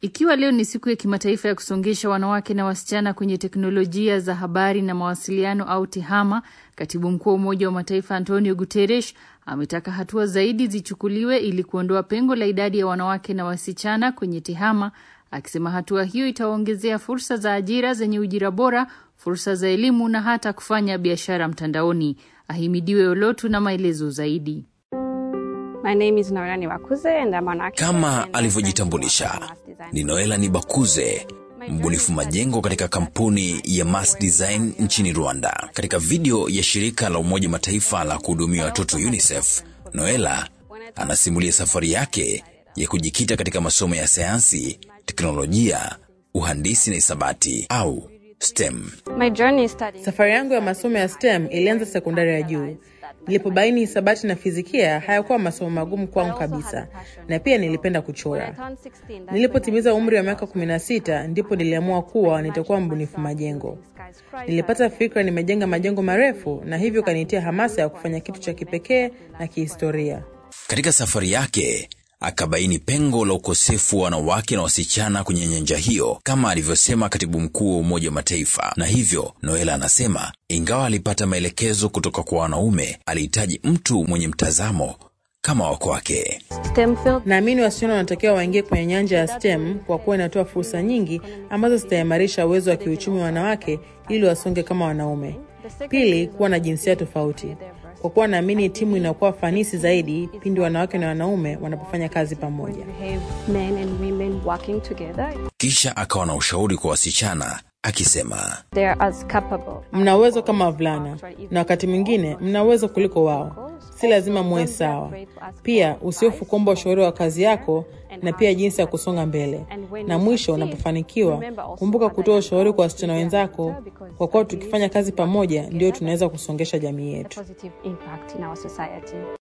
Ikiwa leo ni siku ya kimataifa ya kusongesha wanawake na wasichana kwenye teknolojia za habari na mawasiliano au TEHAMA, katibu mkuu wa Umoja wa Mataifa Antonio Guterres ametaka hatua zaidi zichukuliwe ili kuondoa pengo la idadi ya wanawake na wasichana kwenye TEHAMA, akisema hatua hiyo itawaongezea fursa za ajira zenye ujira bora, fursa za elimu na hata kufanya biashara mtandaoni. Ahimidiwe Olotu na maelezo zaidi. My name is Noela Niwakuze and I'm an architect Kama and alivyojitambulisha Mass Design. ni Noela Nibakuze, mbunifu majengo katika kampuni ya Mass Design nchini Rwanda. Katika video ya shirika la Umoja Mataifa la kuhudumia watoto UNICEF, Noela anasimulia safari yake ya kujikita katika masomo ya sayansi, teknolojia, uhandisi na hisabati au STEM. My journey studying Safari yangu ya masomo ya STEM ilianza sekondari ya juu. Nilipobaini hisabati na fizikia hayakuwa masomo magumu kwangu kabisa, na pia nilipenda kuchora. turned 16, that's Nilipotimiza umri wa miaka 16 ndipo niliamua kuwa nitakuwa mbunifu majengo. Nilipata fikra nimejenga majengo marefu, na hivyo kanitia hamasa ya kufanya kitu cha kipekee na kihistoria. Katika safari yake akabaini pengo la ukosefu wa wanawake na wasichana kwenye nyanja hiyo, kama alivyosema katibu mkuu wa Umoja wa Mataifa. Na hivyo Noela anasema ingawa alipata maelekezo kutoka kwa wanaume, alihitaji mtu mwenye mtazamo kama wa kwake. STEM field Naamini wasichana wanatakiwa waingie kwenye nyanja ya STEM kwa kuwa inatoa fursa nyingi ambazo zitaimarisha uwezo wa kiuchumi wa wanawake ili wasonge kama wanaume. Pili, kuwa na jinsia tofauti, kwa kuwa naamini timu inakuwa fanisi zaidi pindi wanawake na wanaume wanapofanya kazi pamoja. behave men and women working together. Kisha akawa na ushauri kwa wasichana akisema, They are as capable. Mna uwezo kama wavulana na wakati mwingine mna uwezo kuliko wao, si lazima muwe sawa. Pia usiofu kuomba ushauri wa kazi yako na pia jinsi ya kusonga mbele. Na mwisho, unapofanikiwa kumbuka kutoa ushauri kwa wasichana wenzako, kwa kuwa tukifanya kazi pamoja ndio tunaweza kusongesha jamii yetu. Positive impact in our society.